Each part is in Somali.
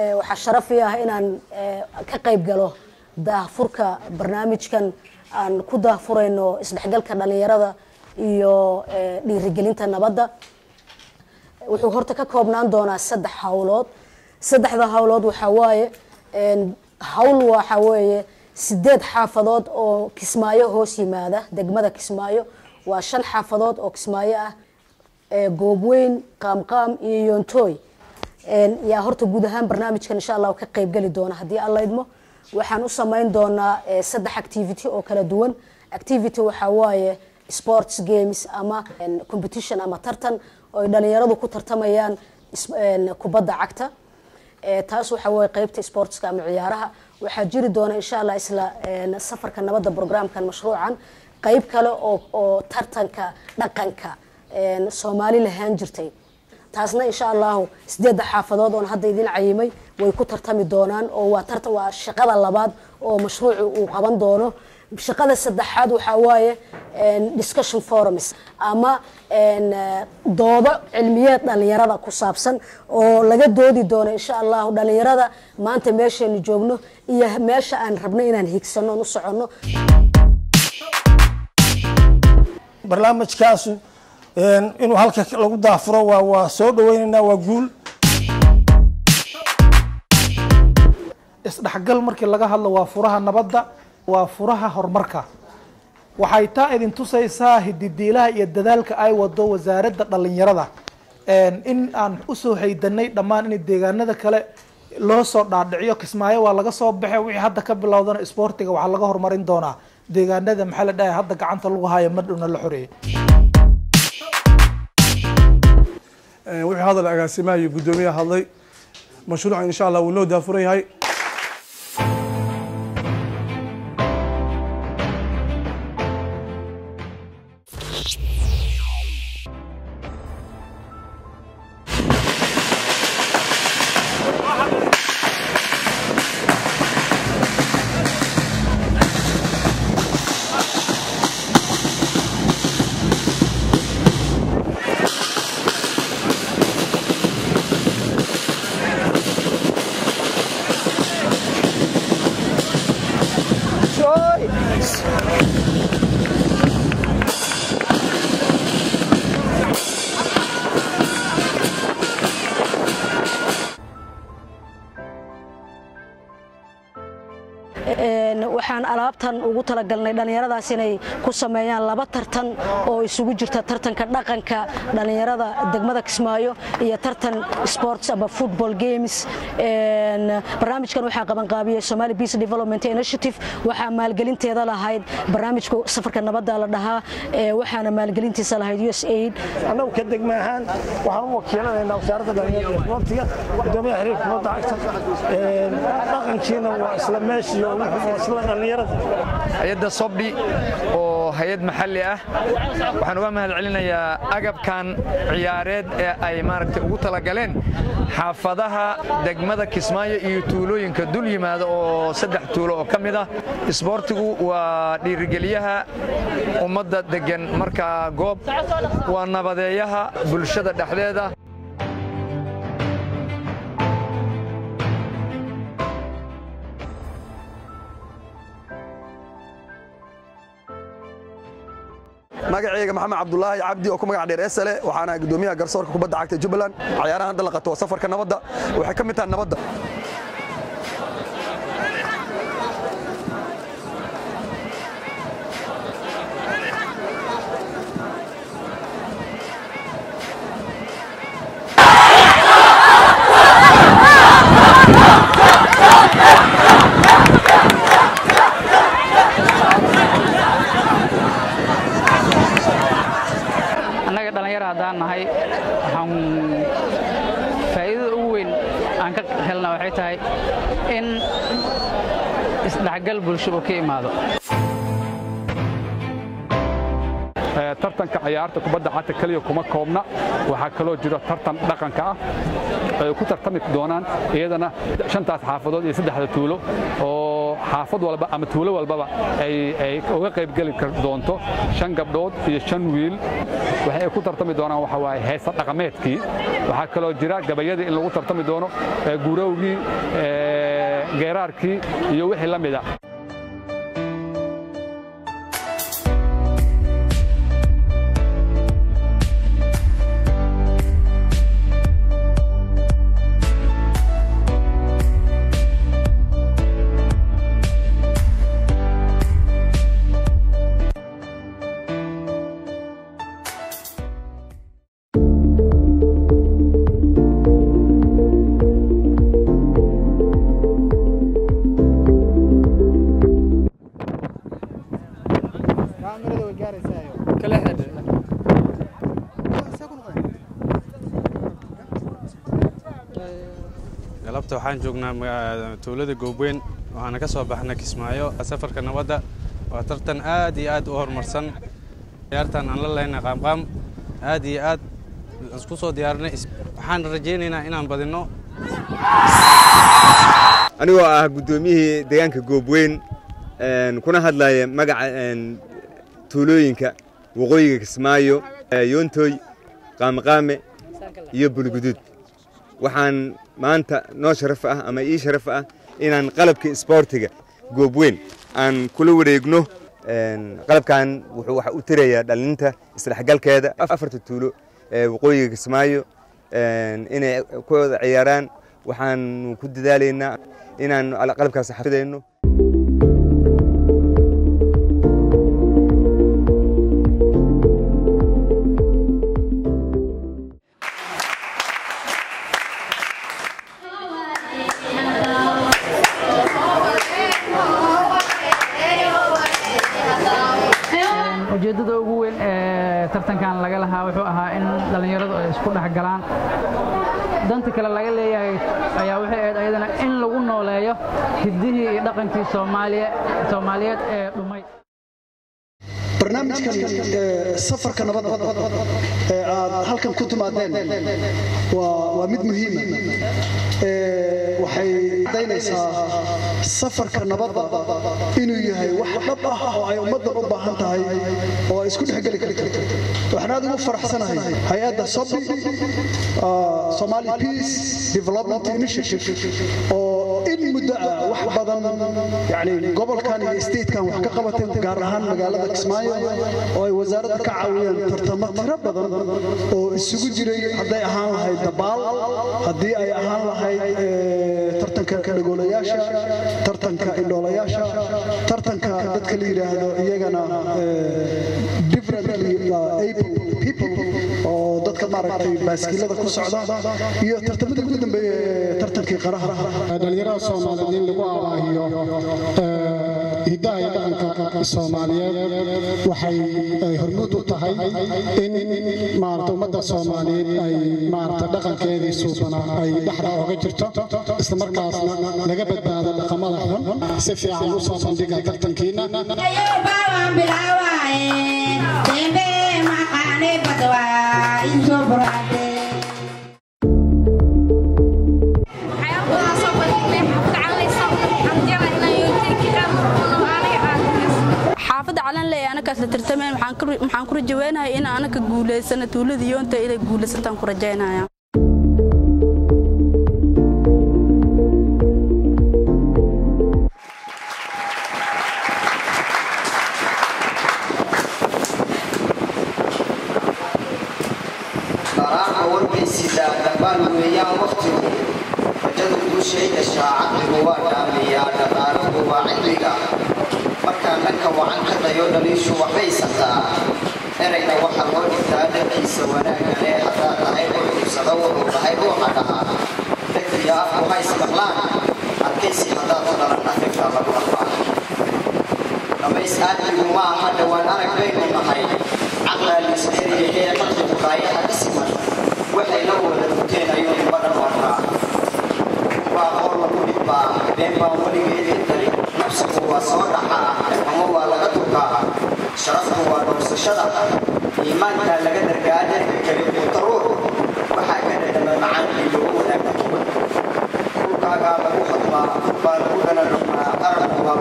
waxaa sharaf ii ah inaan ka qayb galo daahfurka barnaamijkan aan ku daahfurayno isdhexgalka dhalinyarada iyo dhiirigelinta nabadda wuxuu horta ka koobnaan doonaa saddex hawlood saddexda hawlood waxaa waaye hawl waxa weeye sideed xaafadood oo kismaayo hoos yimaada degmada kismaayo waa shan xaafadood oo kismaayo ah goobweyn qaamqaam iyo yontooy yaa horta guud ahaan barnaamijkan insha allah ka qaybgeli doona haddii aan laydmo waxaan u samayn doonaa saddex activity oo kala duwan activity waxaa waaye sports games ama competition ama tartan oo ay dhalinyaradu ku tartamayaan kubadda cagta taas waxaa waye qeybta sportska ama ciyaaraha waxaa jiri doona insha allah isla safarka nabadda programkan mashruucan qeyb kale oo tartanka dhaqanka soomaali lahaan jirtay taasna insha allahu sideedda xaafadood oon hadda idin cayimay way ku tartami doonaan oo waa tartan waa shaqada labaad oo mashruucu uu qaban doono shaqada saddexaad waxaa waaye discussion forums ama doodo cilmiyeed dhalinyarada ku saabsan oo laga doodi doono insha allahu dhalinyarada maanta meeshaynu joogno iyo meesha aan rabno inaan higsano oon u soconno barnaamijkaasu inuu halka lagu daafuro waa waa soo dhaweynaynaa waa guul isdhexgal markii laga hadlo waa furaha nabadda waa furaha horumarka waxay taa idin tusaysaa hididiilaha iyo dadaalka ay wado wasaaradda dhalinyarada in aan usoo haydanay dhammaan in deegaanada kale loo soo dhaadhiciyo kismaayo waa laga soo baxe wixii hadda ka bilowdana isboortiga waxaa laga horumarin doonaa deegaanada maxaa la dhahay hadda gacanta lagu hayo madhowna la xoreeyay wuxuu hadal agaasimaha iyo guddoomiyaha hadlay mashruucan insha allah wuu noo daafuran yahay waxaan alaabtan ugu talagalnay dhallinyaradaas inay ku sameeyaan laba tartan oo isugu jirta tartanka dhaqanka dhallinyarada degmada kismaayo iyo tartan sports ama football games barnaamijkan waxaa qabanqaabiyey somali peace development initiative waxaa maalgelinteeda lahayd barnaamijka safarka nabadda la dhahaa waxaana maalgelintiisa lahayd us aid annagu ka degma ahaan waxaan u wakiilanaynaa wasaaradda dhalinyarada iyo isboortiga guddoomiyaha xiriirka kubadda cagta dhaqankiina waa isla meeshii oo wuxuu isla dhalinyarada hay-adda sobdhi oo hay-ad maxalli ah waxaan uga mahad celinayaa agabkan ciyaareed ee ay maaragtay ugu talagaleen xaafadaha degmada kismaayo iyo tuulooyinka dul yimaada oo saddex tuulo oo ka mid ah isboortigu waa dhiirigeliyaha ummadda deggan markaa goob waa nabadeeyaha bulshada dhexdeeda magacayga maxamed cabdulaahi cabdi oo ku magac dheer esale waxaana gudoomiyaha garsoorka kubadda cagta jubbaland cayaarahan hadda la qato waa safarka nabadda waxay ka mid tahay nabadda annaga dhallinyaro haddaan nahay waxaan faa'iidada ugu weyn aan ka helna waxay tahay in isdhexgal bulsho uu ka imaado tartanka ciyaarta kubadda cagta keliya kuma koobna waxaa kaloo jiro tartan dhaqanka ah ay ku tartami doonaan iyadana shantaas xaafadood iyo saddexda tuulo oo xaafad walba ama tuulo walbaba ay uga qaybgeli doonto shan gabdhood iyo shan wiil waxay ku tartami doonaan waxa waaye heesa dhaqameedkii waxaa kaloo jira gabayadii in lagu tartami doono gurowgii geeraarkii iyo wixii la mida galabta waxaan joognaa tuulada goobweyn waxaana ka soo baxnay kismaayo safarka nabadda waa tartan aad iyo aad u horumarsan ciyaartan aan la leynay qaamqaam aad iyo aad isku soo diyaarinay waxaan rajaynaynaa inaan badinno anigoo ah guddoomiyihii deegaanka goobweyn kuna hadlaya magaca tuulooyinka waqooyiga kismaayo yoontoy qaamqaame iyo bulguduud waxaan maanta noo sharaf ah ama ii sharaf ah inaan qalabka isboortiga goobweyn aan kula wareegno qalabkan wuxuu waxa u tirayaa dhalinta isdhexgalkeeda afarta tuulo ee waqooyiga kismaayo inay ku wada ciyaaraan waxaanu ku dadaalaynaa inaan qalabkaas xafidayno ujeeddada ugu weyn ee tartankan laga lahaa wuxuu ahaa in dhallinyaradu ay isku dhex galaan danta kale laga leeyahay ayaa waxay ahayd ayadana in lagu nooleeyo hiddihii iyo dhaqankii soomaaliyeed ee dhumay barnaamijkan safarka nabadda ee aad halkan ku timaadeen waa mid muhiima waxay cadaynaysaa safarka nabadda inuu yahay wax dhab ah oo ay ummaddan u baahan tahay oo ay isku dhexgeli karto waxaan aad ugu faraxsanahay hay-adda sobi somali peace development initiative oo in muddo ah wax badan yani gobolkan iyo statekan wax ka qabatay gaar ahaan magaalada kismaayo oo ay wasaaradda ka caawiyeen tartamo tiro badan oo isugu jiray hadday ahaan lahayd dabaal haddii ay ahaan lahayd tartanka kadhagoolayaasha tartanka indhoolayaasha tartanka dadka la yidhaahdo iyagana differently able people oo dadka maaragtay baaskiilada ku socda iyo tartamada ugu dambeeya ee tartankii qaraha dhalinyarada soomaaliyeed in lagu abaahiyo hiddaha iyo dhaqanka soomaaliyeed waxay hormuud u tahay in maarata ummadda soomaaliyeed ay maarata dhaqankeedii suubanaa ay dhexda oga jirto isla markaasna laga badbaado dhaqamada xun si fiican u soo bandhiga tartankiina xaafadda calanley anakaas la tartamayn waxaan ku rajaweynahay in anaka guulaysana tuulada yoonta inay guulaysataan ku rajaynaya qaraarka warbaysidaa dambaan weeyaan wakhtigu rajadu guushayda shaacaqligu waa dhaamiyaa dhaqaaluhu waa cilmiga markaan dhanka wacan ka dayo dhaliishu waxaysataa erayna waxa loo dhigtaa dhankiisa wanaagane haddaad tahay ruuxuusada wuxuu tahay ruuxa dhahaa dhegtiya afku ha ismaqlaan adkaysi haddaad ku dhalan afigta lagu dhaqaa dhammays aadmigu ma aha dhowaan arag baynu nahay caqlaa liisdheriyahee qalbigu raayaha ka siman waxay la wada duteen ayuu nimadhan warraa baa qoor lagu dhibbaa been baa weligeedii dari nafsigu waa soo dhaxaa ama waa laga tukaa sharaftu waa dhowrsashada iimaankaa laga dargaa dherka kale quuta ruux waxaa ka dhadhama macaankii loogu wanaagta dhulkaagaa lagu hadmaa baa lagu dhana dhugmaa arabku waa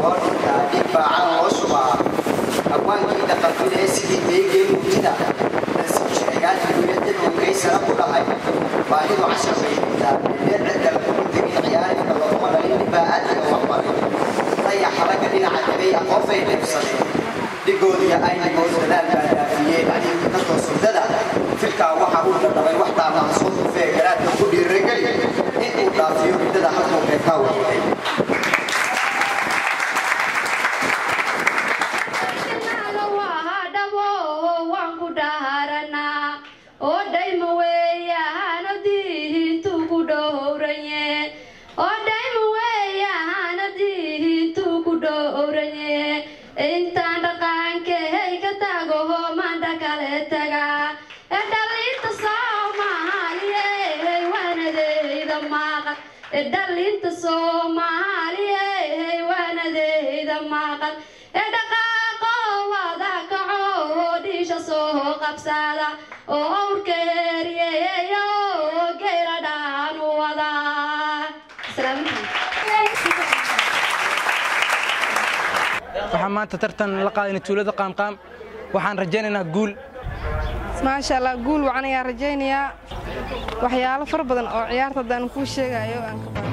cashar bay dhigtaa cidda lagu tegin ciyaarista looma dhalin dhibaa aadka wax baray dayaxa ragga dhinaca tegay aqoon bay dhibsadeen dhigoodiya aynigood dadaal baa dhaafiyeen adiga kasoo surdada filkaa waxa uu dhadhabay wax taamaha soo dufee garaadka ku dhiirageli in uu dhaafiyo muddada halkuu beekaa waday intaan dhaqaankey ka tago maanta kale taga ee dhalinta soomaaliye waanadeyda maqan ee dhalinta soomaaliye waanadeyda maqan ee dhaqaaqo wada kaco dhiisha soo qabsada oo awrka heriyeyo geela dhaan wada waxaan maanta tartan la qaadayna tuulada qaamqaam waxaan rajaynaynaa guul maasha allah guul wacan ayaan rajaynayaa waxyaalo fara badan oo ciyaarta haddaan kuu sheegayo aan ka baran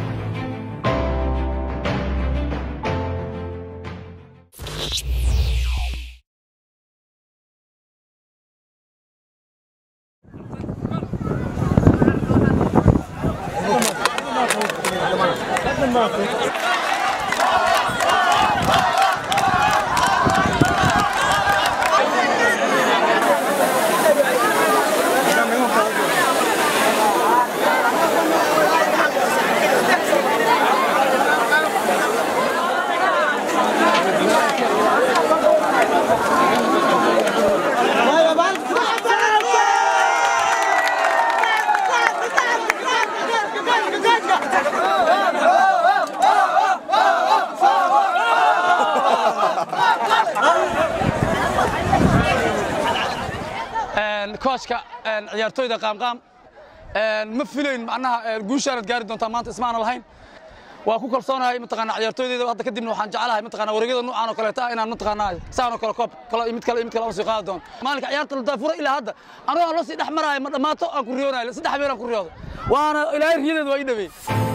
kooshka ciyaartooyda qaamqaam ma filayn macnaha guushaanad gaari doontaa maanta ismaana lahayn waa ku kalsoonahay mataqaana ciyaartooydeyda hadda kadibna waxaan jeclahay mataqaana wareegyada nuucan oo kaleeta ah inaan mataqaanaa saan oo kale koob kale mid kale mid kale aan sii qaadi doono maalinka ciyaarta la daafuro ilaa hadda anigoo aan loo sii dhex maraayo ma dhammaato aan ku riyoonayo saddex habeen aan ku riyoodo waana ilaahay riyadeed waa ii dhaweey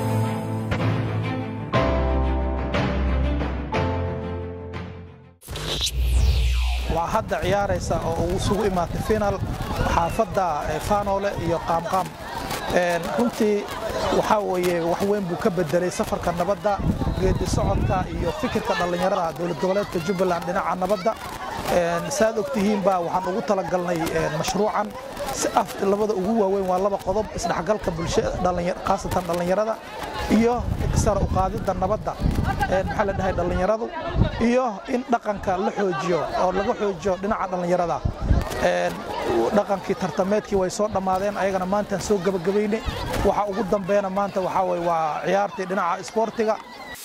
waa hadda ciyaaraysa oo uu isugu imaatay final xaafadda faanoole iyo qaamqaam runtii waxaa weeye wax weyn buu ka bedelay safarka nabadda geedi socodka iyo fikirka dhallinyarada dowlad goboleedka jubbaland dhinaca nabadda saad ogtihiinba waxaan ugu talagalnay mashruucan si af labada ugu waaweyn waa laba qodob isdhexgalka bulshada khaasatan dhallinyarada iyo sare u qaadidda nabadda maxaa la dhahay dhallinyaradu iyo in dhaqanka la xoojiyo oo laga xoojiyo dhinaca dhallinyarada dhaqankii tartameedkii way soo dhammaadeen ayagana maantaan soo gebagabayne waxa ugu dambeena maanta waxaa weye waa ciyaartii dhinaca isboortiga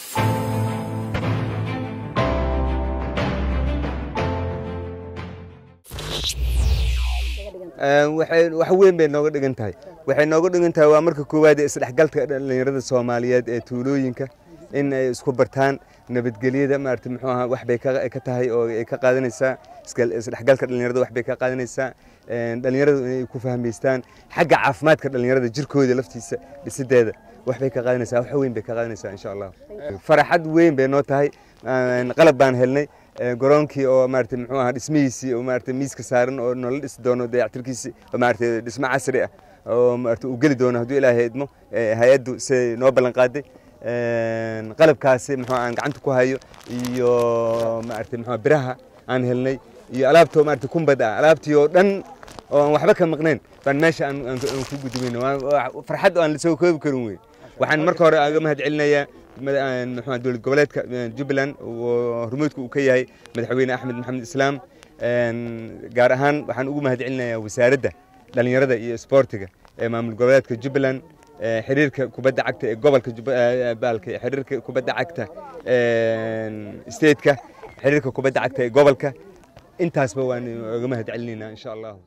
wax weyn bay nooga dhigan tahay waxay nooga dhigan tahay waa marka koowaad ee isdhexgalka dhallinyarada soomaaliyeed ee tuulooyinka in ay isku bartaan nabadgelyada maarata muxuu ahaa wax bay ka tahay oo ay ka qaadanaysaa isdhexgalka dhallinyarada wax bay ka qaadanaysaa dhallinyaradu inay ku fahmaystaan xagga caafimaadka dhallinyarada jirkooda laftiisa dhisideeda wax bay ka qaadanaysaa wax weyn bay ka qaadanaysaa insha allah faraxad weyn bay noo tahay qalab baan helnay garoonkii oo maarata muxuu ahaa dhismihiisii oo maarata miiska saaran oo noola dhisi doono dayactirkiisi oo maarata dhismo casri ah oo maarata uu geli doono hadduu ilaahay idmo hay-addu siday noo ballan qaaday qalabkaasi muxuu aan gacanta ku hayo iyo maarata muxuu biraha aan helnay iyo alaabtoo maarata kumbad ah alaabtii oo dhan oo aan waxba ka maqnayn baan meesha aan ku gudumayno farxad oo aan la soo koobi karin wey waxaan marka hore aga mahad celinayaa muxuu dowlad goboleedka jubbaland oo hormuudka uu ka yahay madaxweyne axmed maxamed islaam gaar ahaan waxaan ugu mahad celinayaa wasaaradda dhallinyarada iyo isboortiga ee maamul goboleedka jubbaland xiriirka kubadda cagta ee gobolka baalka xiriirka kubadda cagta stateka xiriirka kubadda cagta ee gobolka intaasba waan uga mahad celinaynaa insha allahu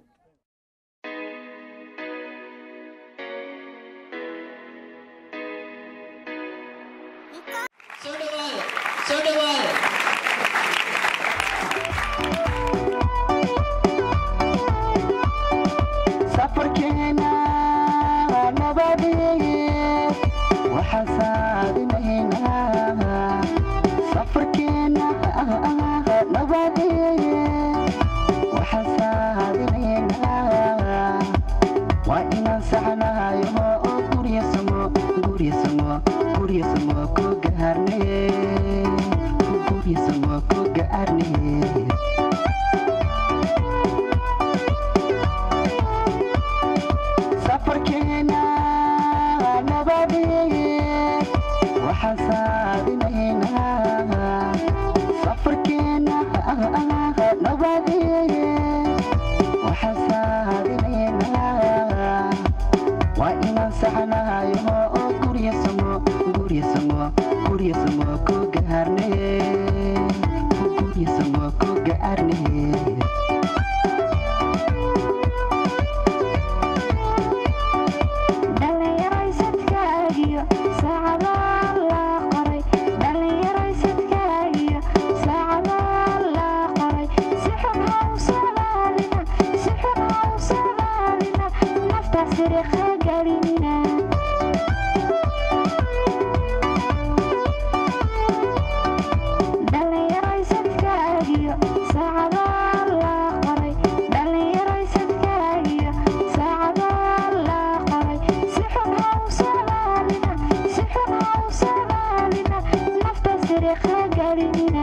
soo dhawaada safarkeena nabad waxaan saadinaynaa safarkeena nabadeeye waxaan saadinaynaa waa inaan saxnahayo oo guryasamo guryasamo guryasamo ku gaarne guryasamo ku gaarne safarkeena nabadeeye waxaan saadinaynaa safarkeena nabadeeye waxaan saadinaynaa waa inaan saxnahayo oo guryasamo guryasamo guryasamo ku gaarne guryasamo ku gaarne dhallinyaraysadkaagiyo saacadaa la qoray dhallinyaraysadkaagiyo saacadaa la qoray si xun ha u socdaalina si xun ha u socdaalina nafta siriqa gelinina dhallinyaraysadkaagiyo saacadaa la qoray dhallinyaraysadkaagiyo saacadaa la qoray si xun ha u socdaalina si xun ha u socdaalina nafta siriqa gelinina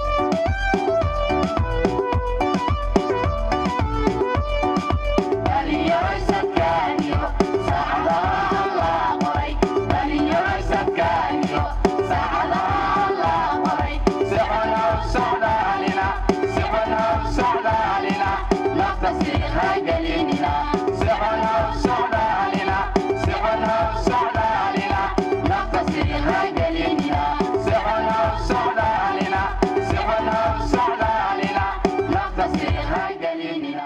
dhallinyaraysadkaagiyo saacadaha la qoray dhallinyaraysadkaagiyo saacadaha la qoray si xun ha u socdaalina si xun ha u socdaalina nafta siriqa gelinina si xun ha u socdaalina si xun ha u socdaalina nafta siriqa gelinina si xun ha u socdaalina si xun ha u socdaalina nafta siriqa gelinina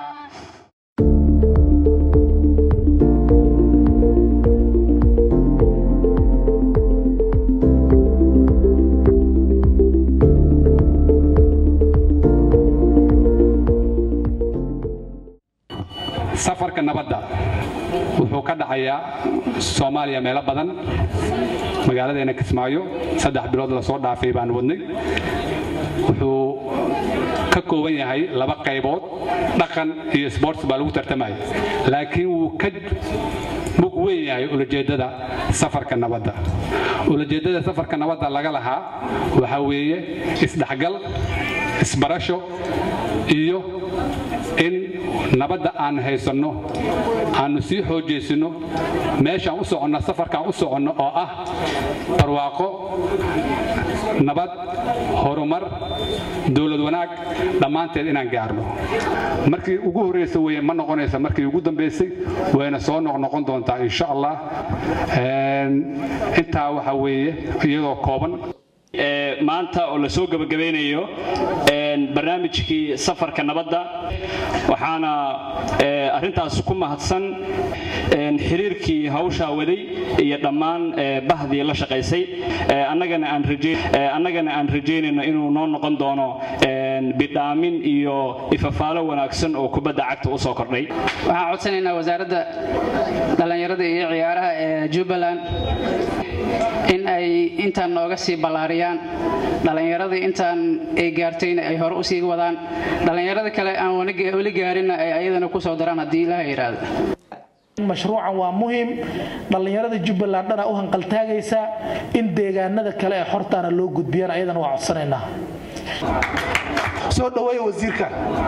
safarka nabadda wuxuu ka dhacayaa soomaaliya meelo badan magaaladeena kismaayo saddex bilood lasoo dhaafay baan wadnay wuxuu ka kooban yahay laba qaybood dhaqan iyo sports baa lagu tartamaya laakiin wuu ka mug weyn yahay ulajeeddada safarka nabadda ulajeeddada safarka nabadda laga lahaa waxaa weeye isdhexgal isbarasho iyo in nabadda aan haysanno aanu sii xoojaysinno meeshaan u soconno safarkaan u soconno oo ah barwaaqo nabad horumar dowlad wanaag dhammaanteed inaan gaarno markii ugu horreysa weye ma noqonaysa markii ugu dambaysay wayna soo noqnoqon doontaa insha allah intaa waxa weeye iyadoo kooban maanta oo lasoo gebagabeynayo barnaamijkii safarka nabadda waxaana arintaas ku mahadsan xiriirkii hawshaa waday iyo dhammaan bahdii la shaqaysay annagana aan rajaynayno inuu noo noqon doono bidhaamin iyo ifafaalo wanaagsan oo kubadda cagta u soo kordhay waxaan codsanaynaa wasaaradda dhallinyarada iyo ciyaaraha ee jubbaland in ay intaan nooga sii ballaariyaan dhallinyaradii intaan ay gaartayna ay hore usii wadaan dhallinyarada kale aan weli gaarinna ay ayadana ku soo daraan haddii ilaaha yidhaahdo mashruucan waa muhiim dhallinyarada jubbaland dhana u hanqaltaagaysaa in deegaanada kale ee xortaana loo gudbiyaan ayadana waa codsanaynaa soo dhaweeya wasiirka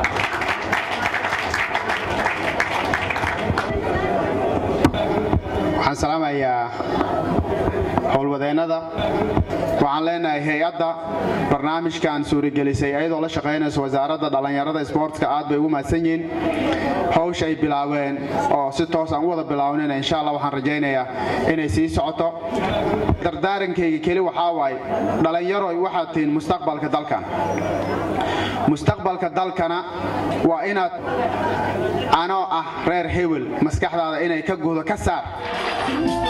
waxaan salaamayaa howlwadeennada waxaan leenahay hay-adda barnaamijkan suuragelisay ayadoo la shaqaynayso wasaaradda dhallinyarada isboortka aad bay ugu mahadsan yihiin hawsha ay bilaabeen oo si toos aan u wada bilaawnayna insha allah waxaan rajaynayaa inay sii socoto dardaarankayga keli waxaa waaye dhallinyaroy waxaad tihiin mustaqbalka dalkan mustaqbalka dalkana waa inaad anoo ah reer hewel maskaxdaada inay ka gudo ka saar